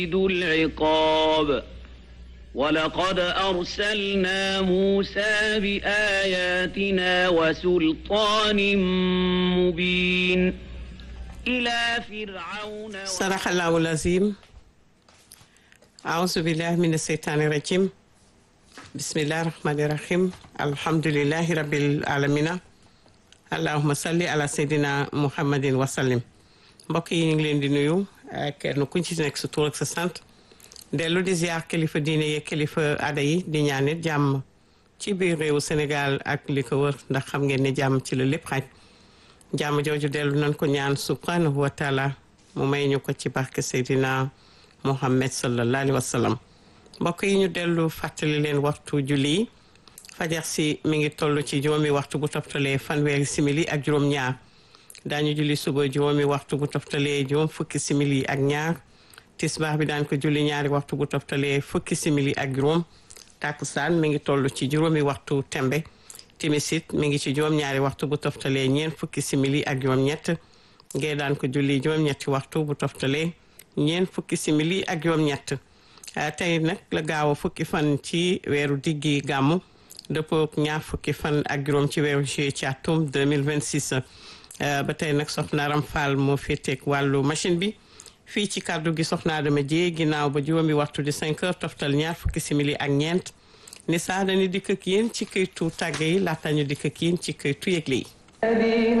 ذو العقاب ولقد أرسلنا موسى بآياتنا وسلطان مبين إلى فرعون صدق الله العظيم أعوذ بالله من الشيطان الرجيم بسم الله الرحمن الرحيم الحمد لله رب العالمين allahuma salli ala seydina muhammadin wasallim mbokk yi ñu ngi leen di nuyu kenn ku ci nekk sa tur ak sa sant dellu di ziar kilifa diine yeeg kilifa aada yi di ñaanit jàmm ci biir réewu Sénégal ak li ko wër ndax xam ngeen ne jàmm ci la lépp xaj jàmm jooju dellu nañ ko ñaan subhanahu wa taala mu may ñu ko ci barke seydina muhammad sallallahu alayhi wa sallam mbokk yi ñu dellu fàttali leen waxtu julli yi fajar si mi ngi toll ci juróomi waxtu bu toftalee fanweeri simili ak juróom ñaar daañu julli suba juróomi waxtu bu toftalee juróom fukki simili ak ñaar tisbaar bi daan ko julli ñaari waxtu bu toftalee fukki simili ak juróom takkusaan mi ngi toll ci juróomi waxtu tembe timisit mi ngi ci juróom ñaari waxtu bu toftalee ñeent fukki simili ak juróom ñett ngee daan ko julli juróom ñetti waxtu bu toftalee ñeent fukki simili ak juróom ñett tey nag la gaaw a fukki fan ci weeru diggi gàmmu dëppoo ñaar fukki fan ak juróom ci weeru juillet ci atum 2026 ba tey nag soxna Aram Fall moo féeteeg wàllu machine bi fii ci kàddu gi soxna Adama Dieye ginnaaw ba juróomi waxtu di 5 heures toftal ñaar fukki simili ak ñeent ni saa dañu dikk ak yéen ci këytu tàgge yi laata ñu dikk ak yéen ci këytu yëgle yi